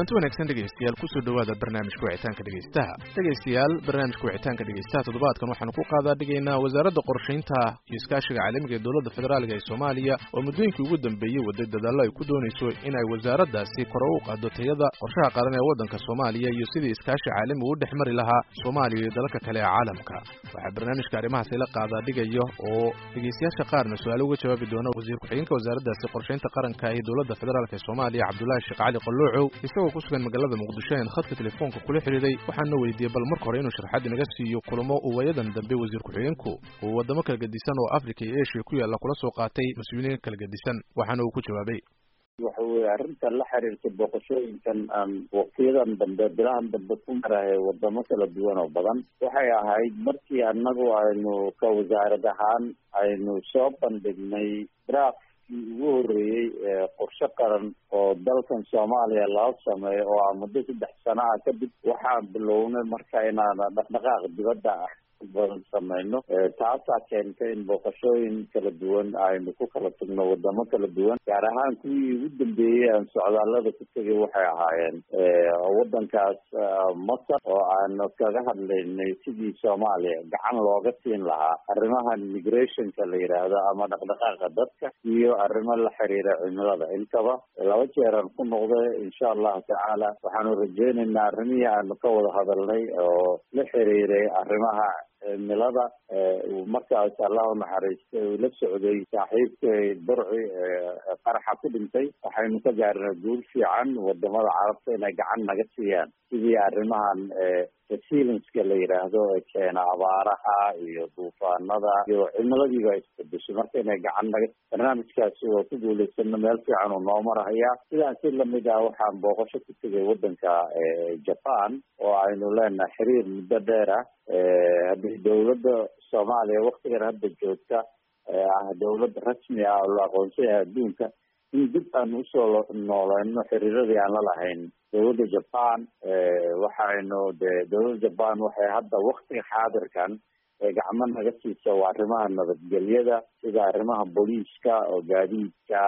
kulanti wanaagsan dhegaystayaal kusoo dhowaada barnaamijka wicitaanka dhegaystaha dhegaystayaal barnaamijka wicitaanka dhegaystaha toddobaadkan waxaanu ku qaadaa dhigaynaa wasaaradda qorshaynta iyo iskaashiga caalamiga ee dowladda federaalga ee soomaaliya oo muddooyinkii ugu dambeeyey waday dadaallo ay ku doonayso in ay wasaaraddaasi kore u qaado tayada qorshaha qaran ee waddanka soomaaliya iyo sidii iskaashi caalami u dhex mari lahaa soomaaliya iyo dalalka kale ee caalamka waxaa barnaamijka arrimahaasi la qaadaa dhigaya oo dhegaystayaasha qaarna su-aalo uga jawaabi doona wasiir ku-xigeenka wasaaraddaasi qorshaynta qaranka ee dowladda federaalk ee soomaaliya cabdulaahi sheekh cali qalloocow isagoo ku sugan magaalada muqdisho een khadka telefoonka kula xidhiiday waxaana weydiiyey bal marka hore inuu sharxaad inaga siiyo kulamo uu waayadan dambe wasiir ku-xigeenku uu waddamo kala gedisan oo africa iyo asia ku yaalla kula soo qaatay mas-uuliyiin kala gedisan waxaana uu ku jawaabay waxa weye arrinta la xiriirta booqashooyinkan aan waqtiyadan dambe bilahan dambe ku marahay wadamo kala duwan oo badan waxay ahayd markii annagu aynu ka wasaarad ahaan aynu soo bandhignay draft ugu horreeyey qorshe qaran oo dalkan soomaaliya laga sameeyo oo ah muddo saddex sana ah kadib waxaan bilownay marka inaan dhaqdhaqaaq dibadda ah badan sameyno taasaa keentay in booqashooyin kala duwan aynu ku kala tagno wadamo kala duwan gaar ahaan kuwii ugu dambeeyey aan socdaalada ku tegay waxay ahaayeen waddankaas masar oo aanu kaga hadlaynay sidii soomaaliya gacan looga siin lahaa arrimahan migrationka la yidhaahdo ama dhaqdhaqaaqa dadka iyo arrimo la xiriira cimilada intaba laba jeeraan ku noqday insha allahu tacaala waxaanu rajeynaynaa arrimihii aanu ka wada hadalnay oo la xiriiray arrimaha cimilada markaas allah u naxariistay uu la socday saaxiibkay burci qaraxa ku dhintay waxaynu ka gaarnay guul fiican wadamada carabta inay gacan naga siiyaan sidii arrimahan resilienska la yidhaahdo ee keena abaaraha iyo duufaanada iyo cimiladiiba isbedeshay marka inay gacan naga barnaamijkaasi waa ku guulaysano meel fiican uu noo marhayaa sidaan si lamid ah waxaan booqasho ku tegay waddanka japan oo aynu leenahay xiriir muddo dheer ah haddii dowladda soomaaliya waktigan hadda joogta ah dowlad rasmi ah oo la aqoonsan yahay adduunka in dib aan usoo nooleyno xiriiradii aan la lahayn dowladda japan waxaynu de dowladda japan waxay hadda waktiga xaadirkan gacmo naga siisa waa arrimaha nabadgelyada sida arrimaha booliiska oo gaadiidka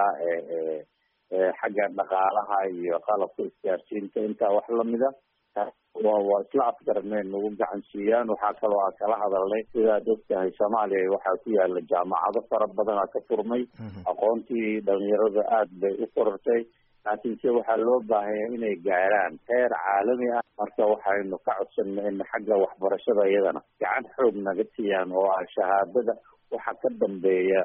xagga dhaqaalaha iyo qalabka isgaarsiinta intaa wax lamida waa isla afgarnay nagu gacan siiyaan waxaa kaloo aan kala hadalnay sidaad ogtahay soomaaliya waxaa ku yaala jaamacado fara badana ka furmay aqoontii dhalinyarada aada bay u korortay laakiin se waxaa loo baahanya inay gaaraan heer caalami ah marka waxaynu ka codsanay in xagga waxbarashada iyadana gacan xoog naga siiyaan oo ah shahaadada waxa ka dambeeya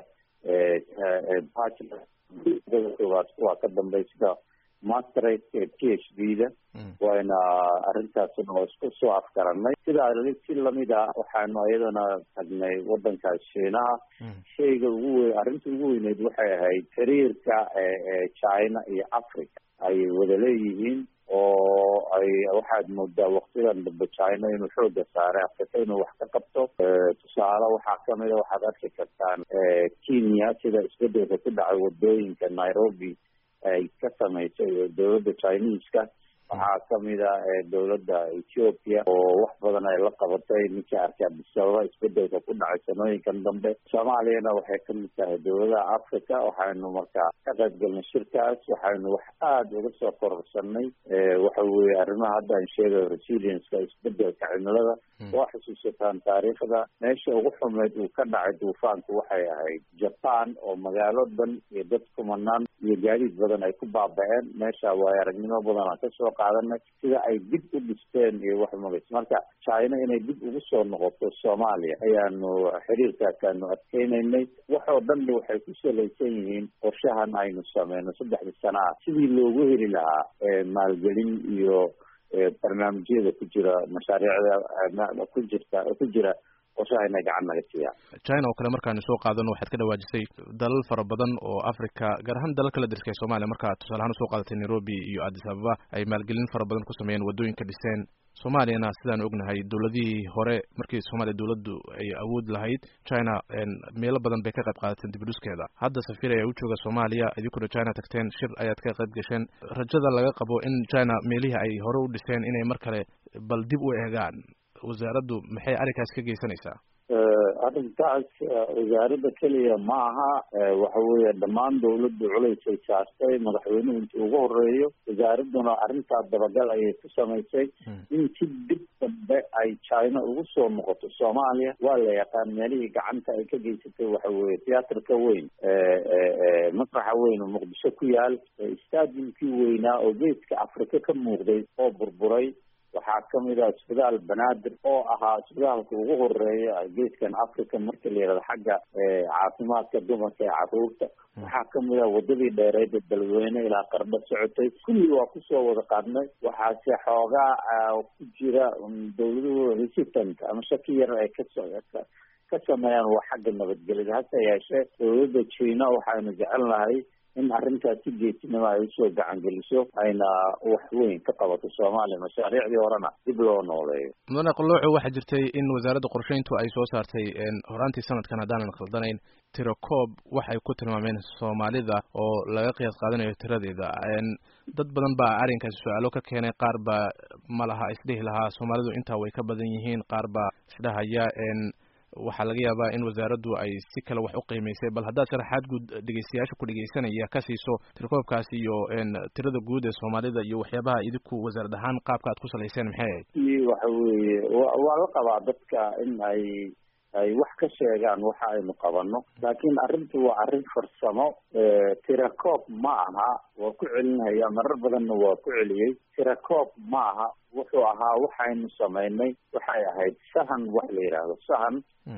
koowaad kuwa ka dambeya sida masterate p h d da wayna arrintaasna waa isku soo afgaranay sidaa si lamid ah waxaanu iyadana tagnay waddankaas shiinaha shayga ugu weyn arrinta ugu weyneyd waxay ahayd xiriirka china iyo africa ay wada leeyihiin oo ay waxaad moodaa waktidan dambe china inuu xooga saaray africa inuu wax ka qabto tusaale waxaa kamid a waxaad arki kartaan kenya sida isbedelka ku dhacay wadooyinka nairobi ay ka samaysay dowladda chineska waxaa kamid a dowladda ethiopia oo wax badan ay la qabatay ninka arkay abdisababa isbedelka ku dhacay sanooyinkan dambe soomaaliyana waxay kamid tahay dowladaha africa waxaynu markaa ka qayb galnay shirkaas waxaynu wax aada uga soo kororsanay waxa weye arrimaha hadda aan sheegayo resilienska isbedelka cimilada waa xusuusataan taariikhda meesha ugu xumeyd uu ka dhacay duufaanku waxay ahayd japan oo magaalo dhan iyo dad kumanaan iyo gaadiid badan ay ku baaba-een meesha waayo aragnimo badan aan kasoo qaadanay sida ay dib u dhisteen iyo wax magays marka china inay dib ugu soo noqoto soomaaliya ayaanu xiriirkaasaanu adkeynaynay waxoo dhanna waxay ku salaysan yihiin qorshahan aynu sameyno saddexda sana ah sidii loogu heli lahaa maalgelin iyo barnaamijyada ku jira mashaariicda ku jirta ku jira qorshaha inay gacan naga siiyaan china oo kale markaanu soo qaadano waxaad ka dhawaajisay dalal fara badan oo africa gaar ahaan dalal kala dirka ee soomaaliya markaa tusaale ahaan usoo qaadatay nairobi iyo addis ababa ay maalgelin fara badan ku sameeyeen waddooyinka dhiseen soomaaliyana sidaan ognahay dowladihii hore markii soomaaliya dowladdu ay awood lahayd china meelo badan bay ka qayb qaadateen dibudhuskeeda hadda safir ayaa u jooga soomaaliya idinkuna china tagteen shir ayaad ka qayb gasheen rajada laga qabo in china meelihii ay hore u dhiseen inay mar kale bal dib u eegaan wasaaraddu maxay arrinkaas ka geysanaysaa arrintaas wasaaradda keliya ma aha waxa weeye dhammaan dawladdu culaysay saartay madaxweynuhu intii ugu horeeyo wasaaradduna arrintaas dabagal ayay ku samaysay in si dib dambe ay china ugu soo noqoto soomaaliya waa la yaqaan meelihii gacanta ay ka geysatay waxa weeye tiyaatarka weyn masraxa weyn oo muqdisho ku yaal stadiumkii weynaa oo geeska afrika ka muuqday oo burburay waxaa kamid ah isbitaal banaadir oo ahaa isbitaalka ugu horeeya geeskan africa marka la yihahdo xagga caafimaadka dumarka ee caruurta waxaa kamid ah wadadii dheereed ee dalweyne ilaa qardho socotay kulli waa kusoo wada qaadnay waxaase xoogaa ku jira dawladuhu resistant ama shaki yar ay kaso ka sameeyaan waa xagga nabadgelyada hase yeeshee dawladda china waxaynu jecelnahay in arrintaas si geesinimo ay usoo gacan geliso ayna wax weyn ka qabato soomaaliya mashaariicdii horena dib loo nooleeyo mudane qalooco waxaa jirtay in wasaaradda qorsheyntu ay soo saartay horaantii sanadkan haddaanan khaldanayn tirakoob waxay ku tilmaameen soomaalida oo laga qiyaas qaadanayo tiradeeda dad badan baa arrinkaasi su-aalo ka keenay qaar baa ma laha isdhihi lahaa soomaalidu intaa way ka badan yihiin qaar baa isdhahaya waxaa laga yaabaa in wasaaraddu ay si kale wax u qiimaysay bal haddaad sharaxaad guud dhegeystayaasha ku dhegeysanaya ka siiso tirkoobkaasi iyo tirada guud ee soomaalida iyo waxyaabaha idinku wasaarad ahaan qaabka aad ku salayseen maxay ahayd waxa weeye wa waa la qabaa dadka in ay ay wax ka sheegaan waxa aynu qabano laakiin arrintu waa arrin farsamo tirakoob ma aha waa ku celinhaya marar badanna waa ku celiyey tirakoob ma aha wuxuu ahaa waxaynu samaynay waxay ahayd sahan wax la yidhaahdo sahan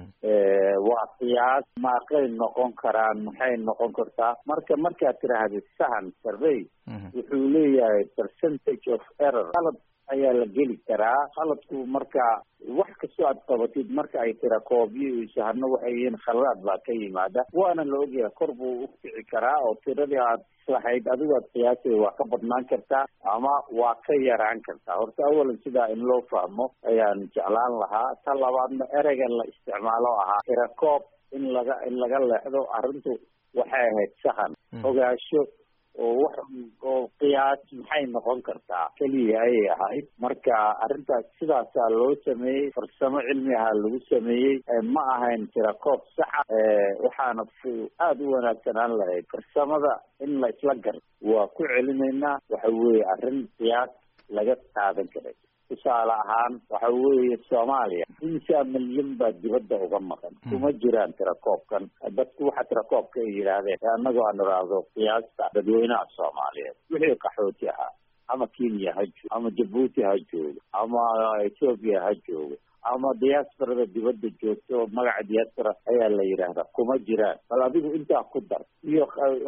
waa qiyaas maaqay noqon karaan maxay noqon kartaa marka markaad tiraahda sahan survey wuxuu leeyahay percentage of error qalad ayaa la geli karaa qaladku marka wax kastoo aad qabatid marka ay tira koobyo iyo sahano waxay yihiin khaladaad baa ka yimaada waana la ogyahay kor buu u kici karaa oo tiradii aad islahayd adigu aad qiyaasay waa ka badnaan kartaa ama waa ka yaraan kartaa horta awalan sidaa in loo fahmo ayaan jeclaan lahaa ta labaadna ereyga la isticmaalo ahaa tira koob in laga in laga leexdo arrintu waxay ahayd sahan ogaasho oo wax oo qiyaas maxay noqon kartaa keliya ayay ahayd marka arrintaas sidaasaa loo sameeyey farsamo cilmi ahaa lagu sameeyey ma ahayn tirakoob saxa waxaana aada u wanaagsanaan lahayd farsamada in la isla gar waa ku celinaynaa waxa weeye arrin qiyaas laga qaadan karay tusaale ahaan waxa weeye soomaaliya imsaa milyan baa dibadda uga maqan kuma jiraan tirakoobkan dadku waxa tirakoobka ay yidhaahdeen annagoo aan iraahdo qiyaasta dadweynaha soomaaliyeed wixii qaxooti ahaa ama kenya ha joogo ama jabuuti ha joogo ama ethoopia ha joogo ama diasporada dibadda joogto oo magaca diaspora ayaa la yidhaahdaa kuma jiraan bal adigu intaa ku dar iyo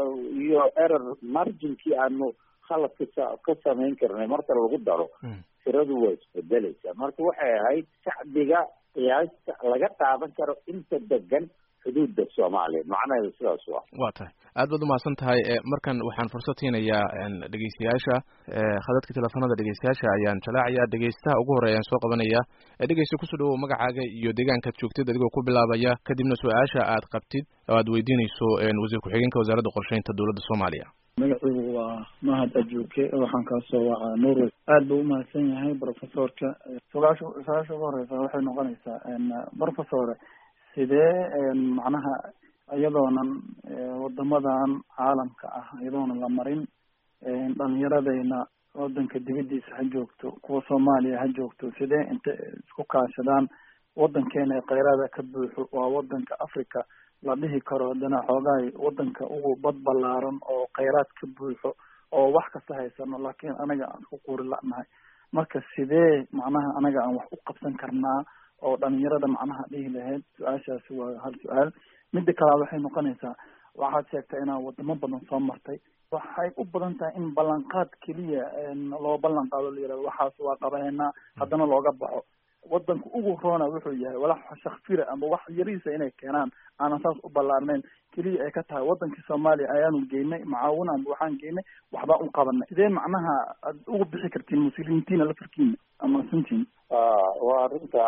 iyo error marginkii aanu khaladka ka samayn karnay marka lagu daro tiradu waa isbedelaysaa marka waxay ahayd shacbiga qiyaasta laga qaadan karo inta degan xuduudda soomaaliya macnaheedu sidaas waa waa tahay aad baad umahadsan tahay markan waxaan fursad siinayaa dhegeystayaasha khadadka teleefanada dhegeystayaasha ayaan jalaacaya dhegeystaha ugu horeya aan soo qabanaya dhegeysta kusoo dhawow magacaaga iyo deegaankaad joogtid adigoo ku bilaabaya kadibna su-aasha aad qabtid oo aad weydiinayso wasiir ku-xigeenka wasaaradda qorsheynta dowladda soomaaliya magaciigu waa mahad ajuuke waxaan kaasoo wacaa norway aad buu umahadsan yahay professorka sugaasha su-aasha ugu horeysa waxay noqonaysaa professor sidee macnaha iyadoonan wadamadan caalamka ah iyadoonan la marin dhalinyaradayna wadanka dibadiisa ha joogto kuwa soomaaliya ha joogto sidee inta isku kaashadaan wadankeena ee kheyraada ka buuxo waa wadanka africa la dhihi karo haddana xoogahay wadanka ugu bad ballaaran oo kheyraad ka buuxo oo wax kasta haysano laakiin anaga aan ku quri la'nahay marka sidee macnaha anaga aan wax u qabsan karnaa oo dhalinyarada macnaha dhihi lahayd su-aashaasi waa hal su-aal midda kalaad waxay noqonaysaa waxaad sheegtay inaad wadamo badan soo martay waxay u badan tahay in ballanqaad keliya loo ballan qaado la yihahdo waxaas waa qabaheynaa haddana looga baxo wadanka ugu roona wuxuu yahay walax shakfira ama wax yariisa inay keenaan aanan saas u ballaarnayn keliya ay ka tahay wadankii soomaaliya ayaanu geynay macaawina amba waxaan geynay waxbaa u qabanay sidee macnaha aad ugu bixi kartiin muslimiintiina lafarkiina ama sintiin waa arrinta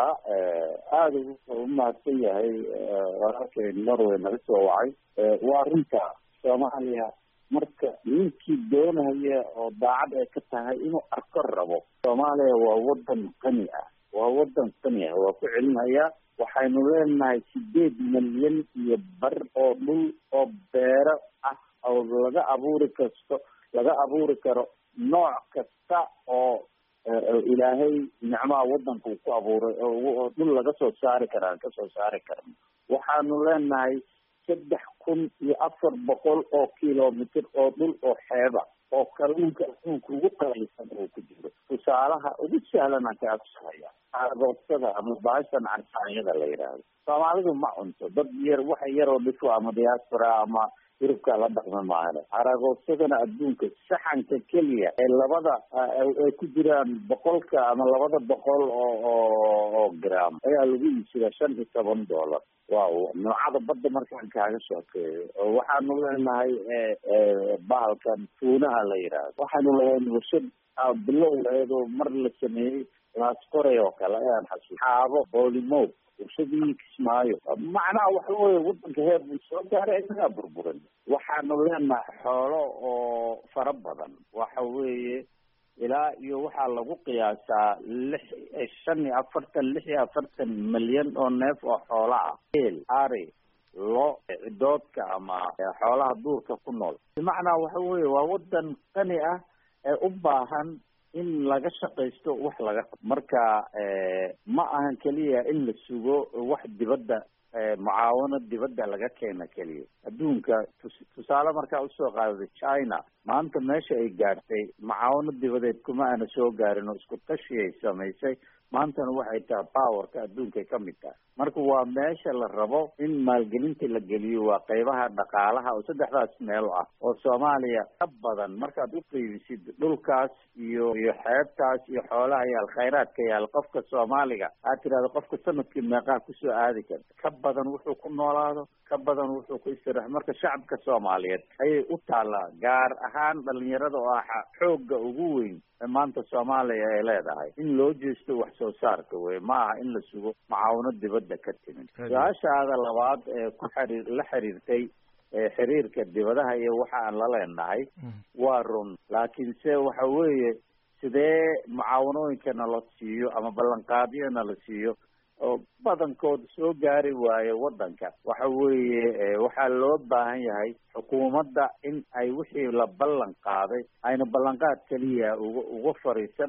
aada u mahadsan yahay walaalkay norway naga soo wacay waa arrinta soomaaliya marka ninkii doonaya oo daacad ay ka tahay inuu arko rabo soomaaliya waa wadan qani ah waa wadan sani ah waa ku celinhayaa waxaynu leenahay sideed milyan iyo bar oo dhul oo beero ah oo laga abuuri kasto laga abuuri karo nooc kasta oo ilaahay nicmaha wadanka uu ku abuuray oo dhul laga soo saari karaa kasoo saari karno waxaanu leenahay saddex kun iyo afar boqol oo kilomitr oo dhul oo xeeba oo kalluunka adduunka ugu qaalisan oo ku jiro tusaalaha ugu sahlan aan kaa tusahaya aragoodsada ama baashan carsaanyada la yidhaahdo soomaalidu ma cunto dad yar waxa yaroo dhifo ama diaspora ama yurubka la dhaqma maahane aragoodsadana adduunka saxanka keliya ee labada ay ku jiraan boqolka ama labada boqol oo oo gram ayaa lagu iibsadaa shan iyo toban dollar waaw noocada badda markaan kaaga sheekeeyo waxaanu leenahay bahalkan tuunaha la yidhaahdo waxaanu leeyahay warshad bilowgeedo mar la sameeyey laasqoray oo kale ayaan xasuus xaabo boolimow warshadii kismaayo macnaha waxa weye wadanka heer buu soo gaaray isagaa burburan waxaanu leenahay xoolo oo fara badan waxa weeye ilaa iyo waxaa lagu qiyaasaa lix shan iyo afartan lix iyo afartan milyan oo neef oo xoola ah el ari lo cidoodka ama xoolaha duurka ku nool bimacnaa waxa weye waa wadan qani ah ee u baahan in laga shaqaysto wax laga marka ma ahan keliya in la sugo wax dibadda mucaawano dibadda laga keena keliya adduunka tusaale markaa usoo qaadada china maanta meesha ay gaartay mucaawano dibadeed kuma aana soo gaarin oo isku tashi ay samaysay maantana waxay tahay powerka adduunkay ka mid tahay marka waa meesha la rabo in maalgelinta la geliyo waa qeybaha dhaqaalaha oo saddexdaas meel ah oo soomaaliya ka badan markaad u qeybisid dhulkaas iyo iyo xeebtaas iyo xoolaha yaal khayraadka yaal qofka soomaaliga aad tirahdo qofka sanadkii meeqaa kusoo aadi karta ka badan wuxuu ku noolaado ka badan wuxuu ku istirax marka shacabka soomaaliyeed ayay u taallaa gaar ahaan dhalinyarada oo ah xoogga ugu weyn ee maanta soomaaliya ay leedahay in loo jeesto wax soo saarka wey ma aha in la sugo macaawino dibadda ka timid su-aashaada labaad ee ku xiriir la xiriirtay xiriirka dibadaha iyo waxa aan la leenahay waa run laakiinse waxa weeye sidee mucaawanooyinkana la siiyo ama ballanqaadyana la siiyo oo badankood soo gaari waayo wadanka waxa weeye waxaa loo baahan yahay xukuumadda in ay wixii la ballan qaaday ayna ballanqaad keliya uga uga fariisan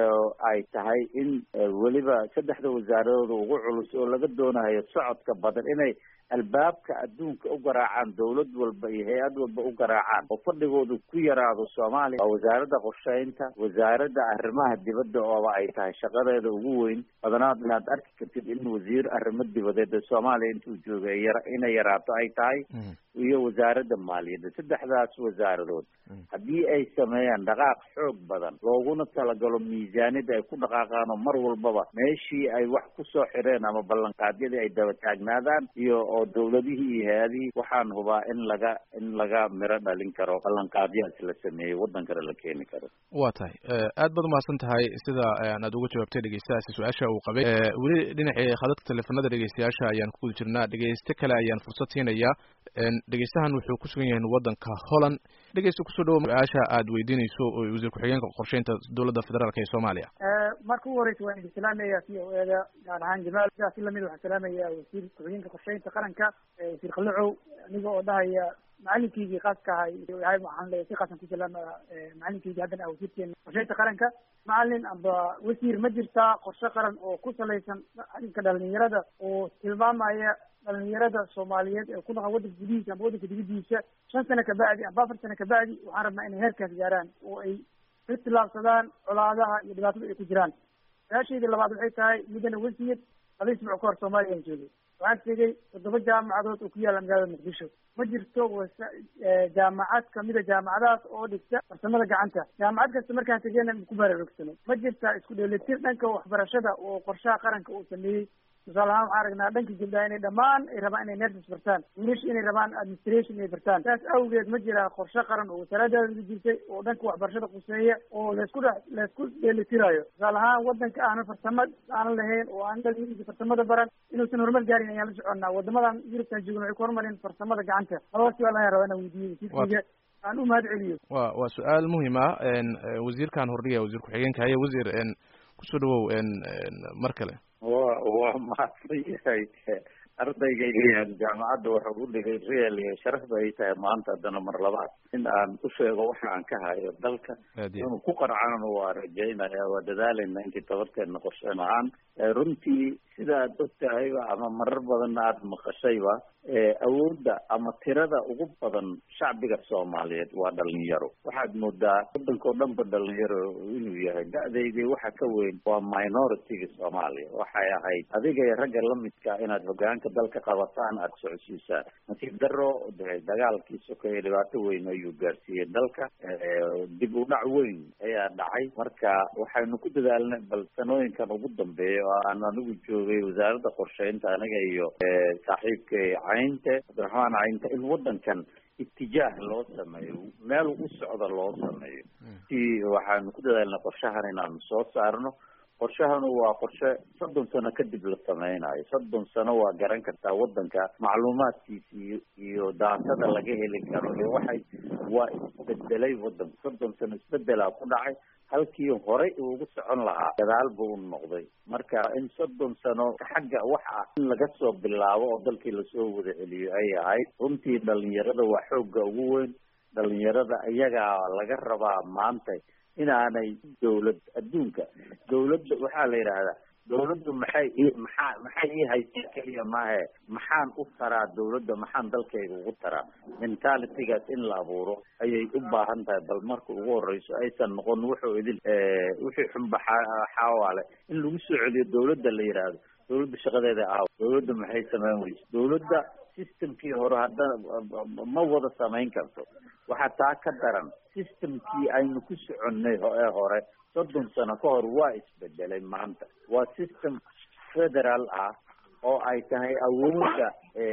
ay tahay in weliba saddexda wasaaradood ugu culus oo laga doonayo socodka badan inay albaabka adduunka u garaacaan dawlad walba iyo hay-ad walba u garaacaan oo fadhigoodu ku yaraado soomaaliya waa wasaaradda qorsheynta wasaaradda arrimaha dibadda ooba ay tahay shaqadeeda ugu weyn badanaad inaad arki kartid in wasiir arrimo dibadeed ee soomaaliya intuu joogay yara inay yaraato ay tahay iyo wasaaradda maaliyadda saddexdaas wasaaradood haddii ay sameeyaan dhaqaaq xoog badan looguna talagalo miisaaniyadda ay ku dhaqaaqaan oo mar walbaba meeshii ay wax kusoo xireen ama ballanqaadyadii ay daba taagnaadaan iyo oo dawladihii iyo hay-adihii waxaan hubaa in laga in laga miro dhalin karo ballanqaadyahaas la sameeyey waddan kale la keeni karo waa tahay aad baad umahadsan tahay sida aad uga jawaabtay dhegeystahaasi su-aasha uu qabay weli dhinacii khadadka teleefanada dhegeystayaasha ayaan ku guda jirnaa dhegeyste kale ayaan fursad siinayaa dhegeystahan wuxuu ku sugan yahay waddanka holland dhegeysta kusoo dhawo su-aasha aad weydiinayso oo wasiir ku-xigeenka qorsheynta dowladda federaalk ee soomaaliya marka ugu horeysa waan idin salaamaya c o eda gaar ahaan jamaal sidaasi lamid waxaan salaamaya wasiir ku-xigeenka qorsheynta qaranka wasiir khalicow aniga oo dhahaya macalinkeygii khaaska ahay waxaan leeyahay si khaasan ku salaamaya macalinkeygii haddana ah wasiirkeena qorsheynta qaranka macalin amba wasiir ma jirtaa qorshe qaran oo ku salaysan arrinka dhalinyarada oo tilmaamaya dhalinyarada soomaaliyeed ee ku dhaqan waddanka gudihiisa amba waddanka dibadiisa shan sano kabacdi amba afar sano kabacdi waxaan rabnaa inay heerkaas gaaraan oo ay ka tilaabsadaan colaadaha iyo dhibaatada ay ku jiraan su-aashayda labaad waxay tahay midana wasiir laba isbuuc ka hor soomaaliya aan joogay waxaan tegey toddoba jaamacadood oo ku yaalla magaalada muqdisho ma jirto wasa jaamacad kamida jaamacadahaas oo dhigta farsamada gacanta jaamacad kasta markaan tegeyna ku baraarugsanay ma jirta isku dheelitir dhanka waxbarashada oo qorshaha qaranka uu sameeyey tusaale ahaan waxaan aragnaa dhanka gabdhaha inay dhammaan ay rabaan inay nurses bartaan wiilasha inay rabaan administration inay bartaan saas awgeed ma jiraa qorshe qaran oo wasaaradaada uga jirtay oo dhanka waxbarashada quseeya oo laysku dhex laysku dheelitirayo tusaale ahaan wadanka aanan farsamo aanan lahayn oo aan dhalinyaradiisa farsamada baran inuusan horumar gaarin ayaan la soconnaa wadamadan yurubtan joogna waxay ku horumareen farsamada gacanta labada su-aal ayaan rabaa inaan weydiiyo wasiirkayga aan u mahad celiyo wa waa su-aal muhim ah wasiirkan hordhiga wasiir ku-xigeenka haya wasiir kusoo dhawow mar kale wa waa mahadsan yahay ardaygayga jaamacadda waxa u dhigay real iyo sharafba ay tahay maanta haddana mar labaad in aan u sheego waxa aan ka hayo dalka inuu ku qarcana waa rajaynaya waa dadaalayna intii tabarteedna qorshen ahaan runtii sida aad og tahayba ama marar badanna aada maqashayba awoodda ama tirada ugu badan shacbiga soomaaliyeed waa dhalinyaro waxaad moodaa waddanka oo dhan ba dhalinyaro inuu yahay da-daydii waxa ka weyn waa minority-ga soomaaliya waxay ahayd adiga iyo ragga lamidka inaad hogaanka dalka qabataan aada socodsiisaan nasiib daro de dagaalkii sokeeye dhibaato weyn ayuu gaarsiiyey dalka dib u dhac weyn ayaa dhacay marka waxaynu ku dadaalnay bal sanooyinkan ugu dambeeya oo aan anigu joogay wasaaradda qorsheynta aniga iyo saaxiibkay caynte cabdiraxmaan caynte in waddankan itijaah loo sameeyo meel u socda loo sameeyo si waxaanu ku dadaalnay qorshahan inaanu soo saarno qorshahanu waa qorshe soddon sano kadib la sameynayo soddon sano waa garan kartaa waddanka macluumaadkiisa iyo iyo daatada laga heli karo iyo waxay waa isbedelay waddanka soddon sano isbedelaa ku dhacay halkii horey ugu socon lahaa gadaal buu u noqday marka in soddon sano xagga wax ah in laga soo bilaabo oo dalkii lasoo wada celiyo ay ahayd runtii dhalinyarada waa xoogga ugu weyn dhalinyarada iyagaa laga rabaa maanta inaanay dawlad adduunka dawladda waxaa la yidhaahdaa dawladdu maxay i maxaa maxay ii haysa keliya maahe maxaan u taraa dawladda maxaan dalkayga ugu taraa mentalitygaas in la abuuro ayay u baahan tahay bal marka ugu horeyso aysan noqon wuxuu idin wixii xunba xaawaale in lagu soo celiyo dawladda la yidhaahdo dawladda shaqadeeda aaw dawladda maxay sameyn weyse dawladda systemkii hore hadda ma wada samayn karto waxaa taa ka daran systemkii aynu ku soconnay ee hore soddon sano ka hor waa isbedelay maanta waa system federal ah oo ay tahay awoodda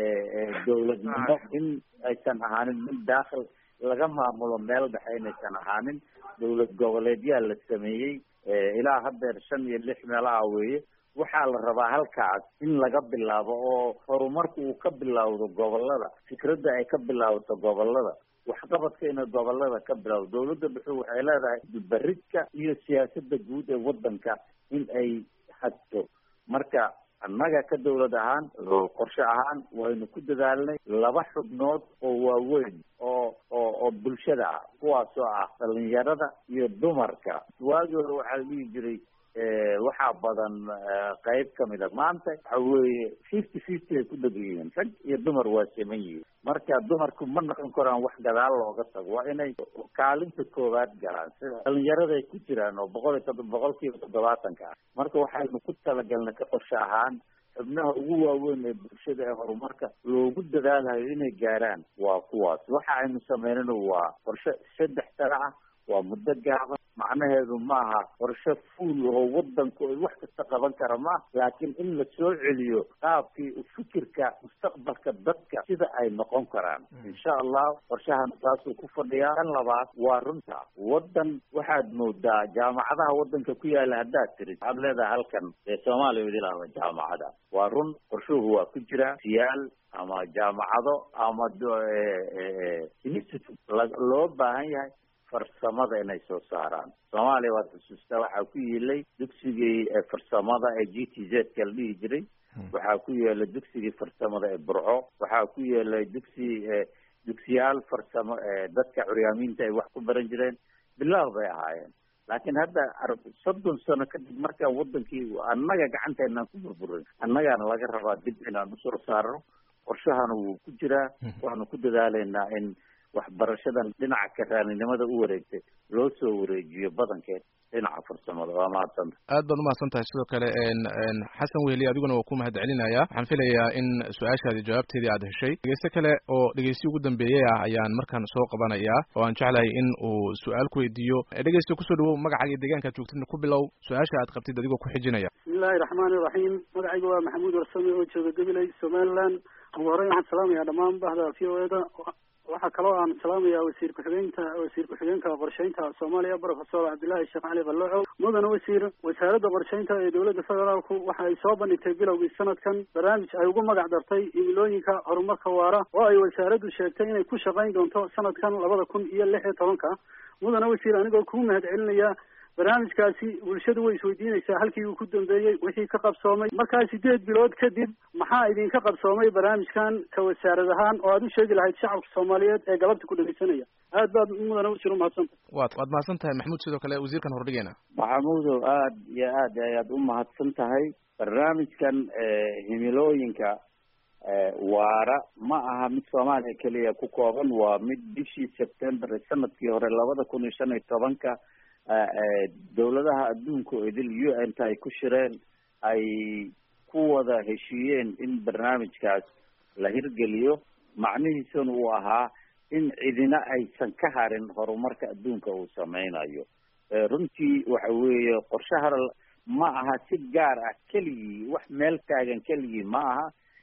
dawladnimo in aysan ahaanin mid daakhil laga maamulo meel dhexe inaysan ahaanin dawlad goboleedyaa la sameeyey ilaa haddeer shan iyo lix meelaha weeye waxaa la rabaa halkaas in laga bilaabo oo horumarku uu ka bilowdo gobolada fikradda ay ka bilaabato gobolada waxqabadka inay gobolada ka bilowdo dawladda dhuxu waxay leedahay baridka iyo siyaasadda guud ee waddanka in ay hagto marka annaga ka dawlad ahaan qorshe ahaan waynu ku dadaalnay laba xubnood oo waaweyn oo oo oo bulshada ah kuwaasoo ah dhalinyarada iyo dumarka waagii hore waxaa la dhihi jiray waxaa badan qayb kamid a maanta waxa weeye fifty fifty ay ku dheg yihiin rag iyo dumar waa siman yihiin marka dumarku ma noqon karaan wax gadaal looga tago waa inay kaalinta koowaad galaan sida dhalinyarada ay ku jiraan oo boqol iyo todo boqol kiiba toddobaatanka ah marka waxaynu ku talagalnay ka qorshe ahaan xubnaha ugu waaweyn ee bulshada ee horumarka loogu dadaalayo inay gaaraan waa kuwaas waxa aynu sameynana waa qorshe saddex sano ah waa muddo gaaban macnaheedu maaha qorshe fuul oo wadanku ay wax kasta qaban kara maaha laakiin in la soo celiyo qaabkii fikirka mustaqbalka dadka sida ay noqon karaan insha allah qorshahan taasuu ku fadhiyaa kan labaad waa runta wadan waxaad moodaa jaamacadaha wadanka ku yaala haddaad tirid waxaad leedahay halkan ee soomaaliya idilahda jaamacada waa run qorshuhu waa ku jira siyaal ama jaamacado ama institute loo baahan yahay farsamada inay soo saaraan soomaaliya waad xusuustaa waxaa ku yeelay dugsigii farsamada ee g t z ka la dhihi jiray waxaa ku yeelay dugsigii farsamada ee burco waxaa ku yeelay dugsi dugsiyaal farsamo dadka curyaamiinta ay wax ku baran jireen bilaah bay ahaayeen laakiin hadda soddon sano kadib markaan wadankii annaga gacanteenaan ku burburin annagaana laga rabaa dib inaan usoo saarno qorshahana wuu ku jiraa waxaanu ku dadaalaynaa in waxbarashadan dhinaca karaaninimada u wareegtay loo soo wareejiyo badankeed dhinaca farsamada waa mahadsanta aad baad umahadsan tahay sidoo kale xasan weheli adiguna waa ku mahad celinaya waxaan filayaa in su-aashaadi jawaabteedii aad heshay dhegeyste kale oo dhegeysti ugu dambeeyey ah ayaan markaan soo qabanayaa oo aan jeclahay in uu su-aal ku weydiiyo dhegeysta kusoo dhawow magacaaga iyo deegaankaad joogtidna ku bilow su-aasha aad qabtid adigoo ku xijinaya bismillahi raxmaani raxiim magacayga waa maxamuud warsame oo jooga gabiley somaliland ugu horeyn waxaan salaamayaa dhammaan bahda v o eda waxaa kaloo aan salaamayaa wasiir ku-xigeenka wasiir ku-xigeenka qorsheynta soomaaliya profesor cabdillaahi sheekh cali balloco mudane wasiir wasaaradda qorsheynta ee dowladda federaalku waxa ay soo bandhigtay bilowgii sanadkan barnaamij ay ugu magac dartay himilooyinka horumarka waara oo ay wasaaraddu sheegtay inay ku shaqayn doonto sanadkan labada kun iyo lix iyo tobanka mudane wasiir anigoo kuu mahad celinaya barnaamijkaasi bulshadu way isweydiinaysaa halkii uu ku dambeeyey wixii ka qabsoomay markaa sideed bilood kadib maxaa idinka qabsoomay barnaamijkan ka wasaarad ahaan oo aad u sheegi lahayd shacabka soomaaliyeed ee galabta ku dhegeysanaya aad baad mudana usir umahadsanta waad waad mahadsan tahay maxamuud sidoo kale wasiirkan hordhigeena maxamuudow aad iyo aad ayaad u mahadsan tahay barnaamijkan himilooyinka waara ma aha mid soomaaliya keliya ku kooban waa mid bishii september sanadkii hore labada kun iyo shan iyo tobanka dawladaha adduunka oo idil u n ta ay ku shireen ay ku wada heshiiyeen in barnaamijkaas la hirgeliyo macnihiisuna uu ahaa in cidina aysan ka harin horumarka adduunka uu sameynayo runtii waxa weeye qorshaha ma aha si gaar ah keligii wax meel taagan keligii ma aha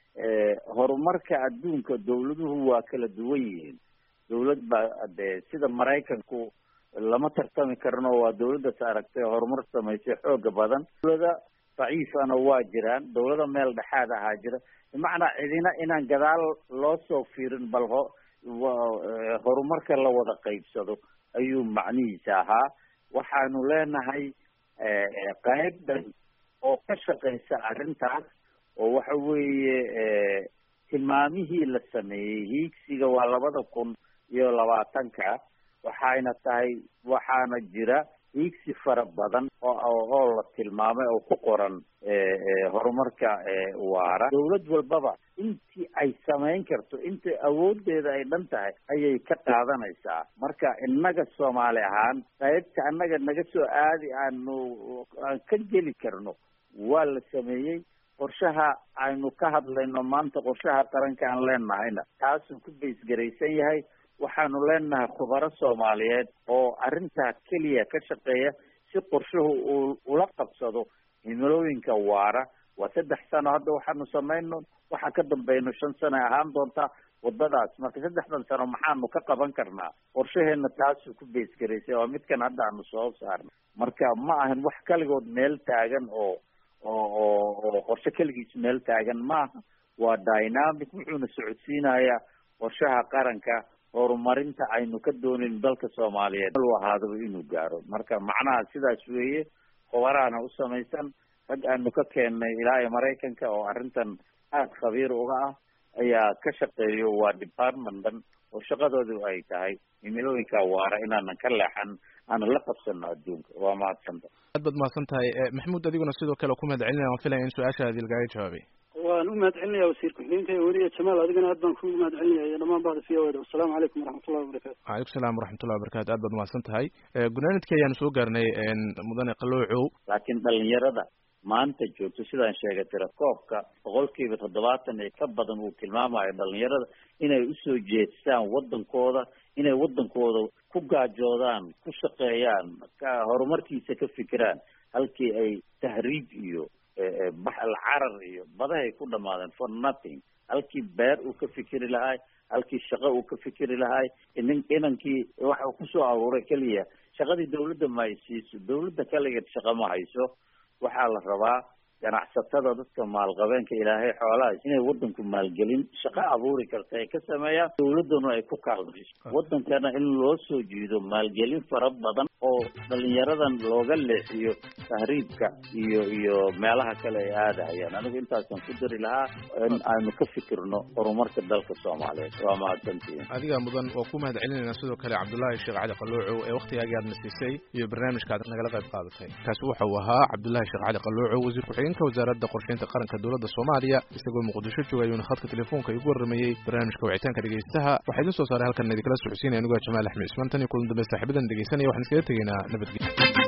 horumarka adduunka dawladuhu waa kala duwan yihiin dawlad baa de sida maraykanku lama tartami karno waa dawladdas aragtay horumar samaysay xooga badan dawlada daciifana waa jiraan dawlada meel dhexaad ahaa jira bimacnaa cidina inaan gadaal loo soo fiirin bal ho horumarka la wada qaybsado ayuu macnihiisa ahaa waxaanu leenahay qayb dhan oo ka shaqaysa arrintaas oo waxa weeye tilmaamihii la sameeyey hiigsiga waa labada kun iyo labaatanka waxayna tahay waxaana jira hiigsi fara badan oo oo la tilmaamay oo ku qoran horumarka waara dawlad walbaba intii ay samayn karto inta awoodeeda ay dhan tahay ayay ka qaadanaysaa marka innaga soomaali ahaan qaybta annaga naga soo aadi aanu aan ka geli karno waa la sameeyey qorshaha aynu ka hadlayno maanta qorshaha qaranka aan leenahayna taasuu ku baysgaraysan yahay waxaanu leenahay khubaro soomaaliyeed oo arrintaa keliya ka shaqeeya si qorshuhu uu ula qabsado himilooyinka waara waa saddex sano hadda waxaanu samayno waxaa ka dambayno shan sano ay ahaan doontaa wadadaas marka saddexdan sano maxaanu ka qaban karnaa qorshaheena taasuu ku baysgaraysay waa midkan hadda aanu soo saarnay marka ma ahan wax kaligood meel taagan oo oo oo oo qorshe keligiis meel taagan maaha waa dynamic wuxuuna socodsiinayaa qorshaha qaranka horumarinta aynu ka doonin dalka soomaaliyeed u ahaadaba inuu gaaro marka macnaha sidaas weeye khubaraana u samaysan rag aanu ka keennay ilaa iyo maraykanka oo arrintan aada khabiir uga ah ayaa ka shaqeeyo waa department dhan oo shaqadoodu ay tahay himilooyinka waara inaanan ka leexan aanan la qabsano adduunka waa mahadsanta aad baad mahadsan tahay maxamuud adiguna sidoo kale ku mahad celinaya waan filaya in su-aashaadi lagaaga jawaabay waan u mahad celinaya wasiir ku-xigeenka weliya jamaal adigana aad baan kugu mahad celinaya dhamaan bahda v o da wasalaamu calaykum waraxmatullahi wabarakatu wacalaykum salaam waraxmatullahi wabarakatu aad baad mahadsan tahay gunaanidkii ayaanu soo gaarnay mudane qaloocow laakiin dhalinyarada maanta joogto sidaan sheegay tira koobka boqolkiiba toddobaatan ee ka badan uu tilmaamayo dhalinyarada inay usoo jeestaan waddankooda inay waddankooda ku gaajoodaan ku shaqeeyaan ka horumarkiisa ka fikiraan halkii ay tahriij iyo baxal carar iyo badahay ku dhamaadeen for nothing halkii beer uu ka fikiri lahay halkii shaqo uu ka fikiri lahay inin inankii waxa kusoo aruuray keliya shaqadii dawladda ma ay siiso dawladda kaligeed shaqo ma hayso waxaa la rabaa ganacsatada dadka maalqabeenka ilaahay xoolahaas inay waddanku maalgelin shaqo abuuri karta ay ka sameeyaan dawladduna ay ku kaalmayso waddankana in loo soo jiido maalgelin fara badan oo dhalinyaradan looga leexiyo tahriibka iyo iyo meelaha kale ay aadahayaan anigu intaasaan ku dari lahaa in aynu ka fikirno horumarka dalka soomaaliyeed waa mahadsantihin adiga mudan oo ku mahad celinayna sidoo kale cabdullaahi sheekh cali qaloocow ee waktigaagii aad na siisay iyo barnaamijka aad nagala qayb qaadatay kaasi waxa uu ahaa cabdullaahi sheekh cali qaloocow wasiir ku-xigeenka wasaaradda qorsheynta qaranka dowladda soomaaliya isagoo muqdisho jooga ayuuna khadka telefoonka igu warramayey barnaamijka wicitaanka dhegeystaha waxaa idin soo saaray halkan idinkala socodsiinaya anigoo jamaal axmed ismaan tan iyo kulan dambe saaxiibadan dhegeysanaya waxaan iskaga tegaynaa nabadgelyo